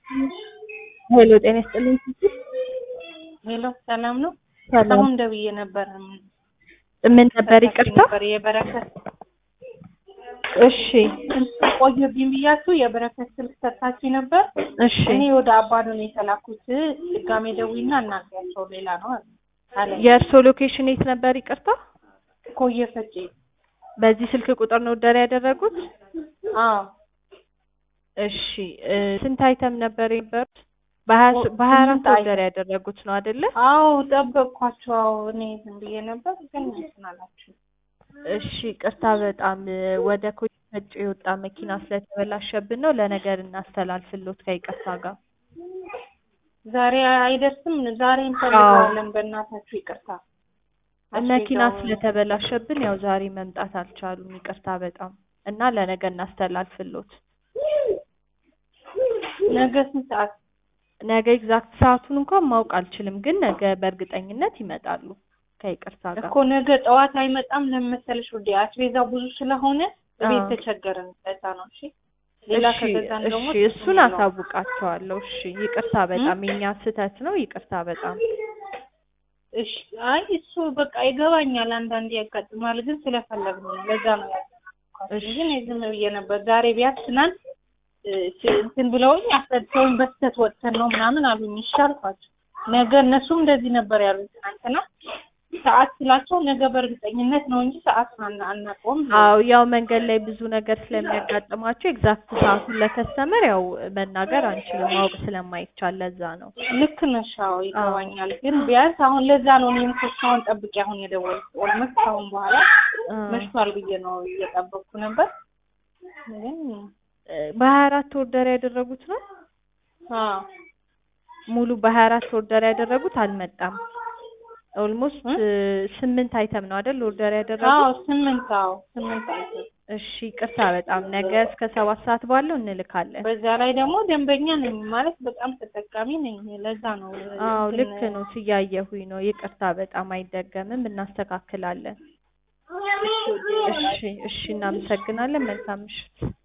ሄሎ ጤና ይስጥልኝ። ሄሎ ሰላም ነው? ሰላም አሁን ደውዬ ነበር። ምን ነበር? ይቅርታ። ነበር የበረከት እሺ ቆየብኝ ብያችሁ የበረከት ስልክ ሰጥታችሁ ነበር። እሺ እኔ ወደ አባዶ ነው የተላኩት። ድጋሜ ደውይና እናግሪያቸው ሌላ ነው አለ። የእርሶ ሎኬሽን የት ነበር? ይቅርታ። ኮየ ፈጬ። በዚህ ስልክ ቁጥር ነው ኦርደር ያደረጉት? አዎ እሺ እ ስንት አይተም ነበር የነበሩት? በሀያ ስ- በሀያ አራት ስምንት ኦርደር ያደረጉት ነው አይደለ? አዎ ጠበቅኳቸው። አዎ እኔ ዝም ብዬ ነበር ግን እንትን አላችሁ። እሺ ቅርታ በጣም እ ወደ ኮይ ፈጬ የወጣ መኪና ስለተበላሸብን ነው ለነገር እናስተላልፍሎት ከይቅርታ ጋር። ዛሬ አይደርስም። ዛሬ እንፈልገዋለን። በእናታችሁ ይቅርታ። መኪና አስቤዛውን- ስለተበላሸብን ያው ዛሬ መምጣት አልቻሉም። ይቅርታ በጣም እና ለነገ እናስተላልፍሎት። ነገ ስንት ሰዓት? ነገ ኤግዛክት ሰዓቱን እንኳን ማወቅ አልችልም፣ ግን ነገ በእርግጠኝነት ይመጣሉ ከይቅርታ ጋር። እኮ ነገ ጠዋት አይመጣም። ለምን መሰለሽ ውዴ አስቤዛው ብዙ ስለሆነ ቤት አዎ። ተቸገርን። ለዛ ነው። እሺ ሌላ እሺ ከገዛን ደግሞ እሺ፣ እሱን ነው። አሳውቃቸዋለሁ። እሺ ይቅርታ በጣም የኛ ስህተት ነው። ይቅርታ በጣም እሺ አይ እሱ በቃ ይገባኛል። አንዳንዴ ያጋጥማል፣ ግን ስለፈለግነው ነው። ለዛ ነው ያጋጥማል። እሺ። ግን ዝም ብዬ ነበር። ዛሬ ቢያንስ ትናንት እ፣ እንትን ብለውኝ አስረድተውኝ በስተት ወጥተን ነው ምናምን አሉኝ። እሺ አልኳቸው። ነገ እነሱም እንደዚህ ነበር ያሉኝ ትናንትና። ሰዓት ስላቸው ነገ በእርግጠኝነት ነው እንጂ ሰዓት አና- አናውቀውም። አዎ ያው መንገድ ላይ ብዙ ነገር ስለሚያጋጥማቸው ኤግዛክት ሰዓቱን ለከስተመር ያው መናገር አንችልም ማወቅ ስለማይቻል ለዛ ነው። ልክ ነሽ። አዎ ይገባኛል። ግን ቢያንስ አሁን ለዛ ነው እኔም እኮ እስካሁን ጠብቄ አሁን የደወልኩት። ኦልሞስት አሁን በኋላ አ፣ መሽቷል ብዬ ነው እየጠበቅኩ ነበር። ግን በሀያ አራት ኦርደር ያደረጉት ነው አዎ ሙሉ በሀያ አራት ኦርደር ያደረጉት አልመጣም። ኦልሞስት እ? ስምንት አይተም ነው አይደል ኦርደር አዎ ያደረጉት? ስምንት አዎ ስምንት አይተም። እሺ ቅርታ በጣም ነገ እስከ ሰባት ሰዓት ባለው እንልካለን። በዛ ላይ ደግሞ ደንበኛ ነኝ ማለት በጣም ተጠቃሚ ነኝ። ለዛ ነው አዎ እንትን- ልክ ነው ስያየሁኝ ነው። ይቅርታ በጣም አይደገምም፣ እናስተካክላለን። እሺ እሺ እናመሰግናለን። መልካም ምሽት።